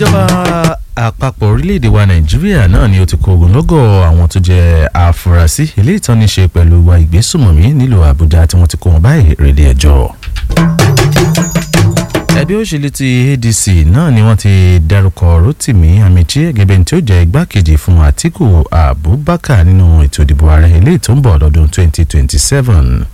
ìjọba àpapọ̀ orílẹ̀-èdè wa nàìjíríà náà ni ó ti kó ogunlọ́gọ̀ àwọn tó jẹ́ àfúrásì eléyìí tán ní ṣe pẹ̀lú ìwà ìgbésùmọ̀mí nílùú àbújá tí wọ́n ti kó wọn báyìí rèlé ẹjọ́ ẹgbẹ́ òṣèlú ti adc náà ni wọ́n ti dárúkọ rotimi amichi gẹ́gẹ́ bí tí ó jẹ́ igbákejì fún atiku abubakar nínú ètò ìdìbò ààrẹ eléyìí tó ń bọ̀ lọ́dún 2027.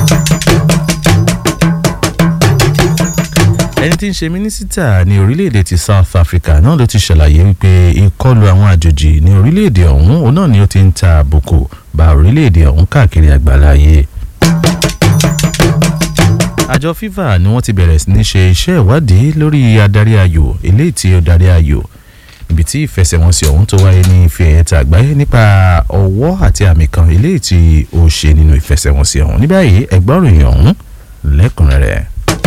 ẹni tí ń ṣe mínísítà ní orílẹ̀-èdè ti south africa náà ló ti ṣàlàyé wípé ìkọlù àwọn àjòjì ní orílẹ̀-èdè ọ̀hún òun náà ni ó ti ń ta àbùkù bá orílẹ̀-èdè ọ̀hún káàkiri àgbáláyé àjọ fifa ni wọ́n ti bẹ̀rẹ̀ sí ní ṣe iṣẹ́ ìwádìí lórí adarí ayò eléyìí tí ó darí ayò ibi tí ìfẹsẹ̀wọnsẹ̀ ọ̀hún tó wáyé ní ife ẹ̀yẹ́ta àgbáyé nípa ọwọ́ àti àmì kan eléyìí tí ó ṣe nínú ìfẹsẹ̀wọnsẹ̀ ọ̀hún ní báyìí ẹgbọ́n ròyìn ọ̀hún lẹ́kùnrẹ́rẹ́.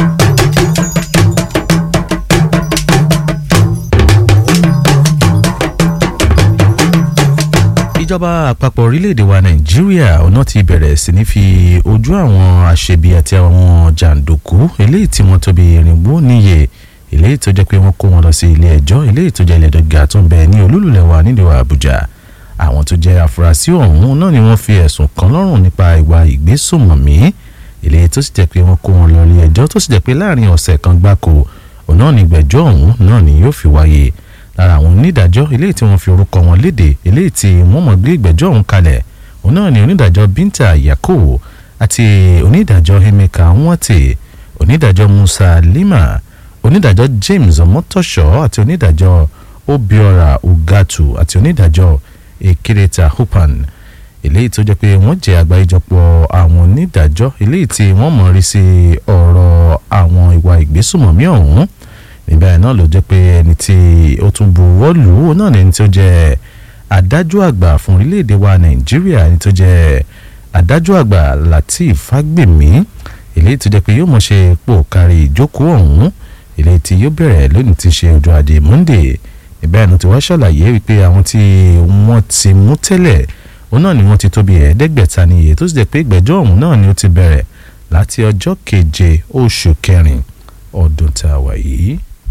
ìjọba àpapọ̀ orílẹ̀-èdè wa nàìjíríà ọ̀nà ti bẹ̀rẹ̀ sí ní fi ojú àwọn aṣebi àti àwọn jàǹdùkú eléyìí tí wọ́n tóbi irinwó níye eléyìí tó jẹ́ pé wọ́n kó wọn lọ sí ilé ẹjọ́ eléyìí tó jẹ́ ilé ẹjọ́ gíga tó ń bẹ ní olúlulẹ̀ wa nílùú àbújá àwọn tó jẹ́ afurasí ọ̀hún náà ni wọ́n fi ẹ̀sùn kan lọ́rùn nípa ìwà ìgbésùnmọ̀mí eléyìí tó sì jẹ́ pé wọ́n kó wọn lọ ilé ẹjọ́ tó sì jẹ́ pé láàrin ọ̀sẹ̀ kan gbáko òun náà ni ìgbẹ́jọ́ ọ̀hún náà ni yóò fi wáyé lára àwọn onídàájọ́ eléyìí tí wọ́n fi orúkọ wọn léde eléyìí tí wọ́n mọ̀ gbé ìgbẹ́jọ́ ọ̀hún kalẹ̀ òun náà ni onídàájọ́ Binta Yakubu àti onídàájọ́ Emeka Nwate onídàájọ́ Musa Lima onídàájọ́ James Omotosho àti onídàájọ́ Obiora Ugatu àti onídàájọ́ Ekereta Hupan eléyìí tó jẹ́ pé wọ́n jẹ́ àgbáríjọpọ̀ àwọn onídàájọ́ eléyìí tí wọ́n mọ̀ rí sí ọ̀rọ̀ àwọn ìwà ìgbésùmọ̀mí ọ̀hún níbẹ̀ náà ló jẹ́ pé ẹni tí ó tún buwọ́ lù ú náà ni ẹni tó jẹ́ adájọ́ àgbà fún orílẹ̀-èdè wa nàìjíríà ẹni tó jẹ́ adájọ́ àgbà lateef fagbemi eléyìí tó jẹ́ pé yóò mọ̀ ṣe pò kárí ìjókòó ọ̀hún eléyìí tí yóò bẹ̀rẹ̀ lónìí ti ṣe ọjọ́ ajé monday níbẹ̀ náà ti wá ṣàlàyé wípé àwọn tí wọ́n ti mú tẹ́lẹ̀ òun náà ni wọ́n ti tó bí ẹ̀ẹ́dẹ́gbẹ̀ta níye tó sì jẹ́ pé ìgbẹ́jọ́ ọ̀hún náà ni ó ti bẹ̀rẹ̀ láti ọjọ́ keje oṣù kẹrin ọdún tá a wà yìí.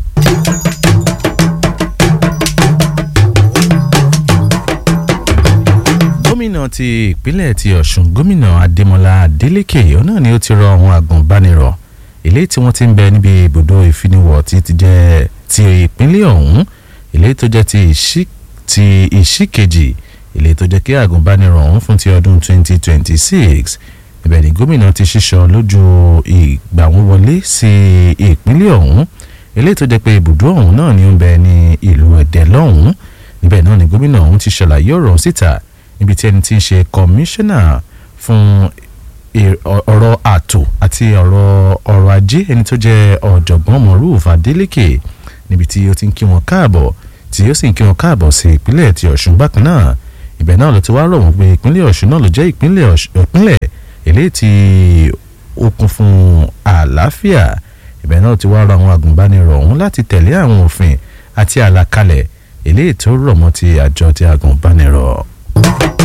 gómìnà ti ìpínlẹ̀ ti ọ̀ṣun gómìnà adémọlá adélèké náà ni ó ti rọ àwọn agùnbánirọ̀ eléyìí tí wọ́n ti ń bẹ níbi ibùdó ìfiniwọ̀ tí ti jẹ́ ti ìpínlẹ̀ ọ̀hún eléyìí tó jẹ́ ti ìṣìkejì eléyìí tó jẹ́ kí agùnbánirọ̀ ọ̀hún fún ti ọdún 2026 ibẹ̀ ni gómìnà ti ṣíṣọ lójú ìgbà wọn wọlé sí ìpínlẹ̀ ọ̀hún eléyìí tó jẹ́ pé ibùdó ọ̀hún náà ni ó ń bẹ ní ìlú ẹ̀dẹ́ lọ́hùn níbẹ̀ náà ni gómìnà ọ̀hún ti ṣàlàyé ọ̀rọ̀ síta níbi tí ẹni tí ń ṣe kọmíṣánná fún ọ̀rọ̀ ààtò àti ọ̀rọ̀ ọ̀rọ̀ ajé ẹni tó jẹ́ ọ̀jọ̀gbọ́n Moruf Adeleke níbi tí ó ti ń kí wọn káàbọ̀ tí ó sì ń kí wọn káàbọ̀ sí ìpínlẹ̀ ti Ọ̀ṣun bákan náà ibẹ̀ náà ló ti wá rọ̀ wọ́n pé ìpínlẹ̀ Ọ̀ṣun náà ló jẹ́ ìpínlẹ̀ eléyìí tí ó kún fún àlàáfíà ibẹ̀ náà ti wá rọ àwọn agùnbánirọ̀ ọ̀hún láti tẹ̀lé àwọn òfin àti àlàkalẹ̀ eléyìí tó rọ̀ mọ́ ti àjọ ti agùnbánirọ̀.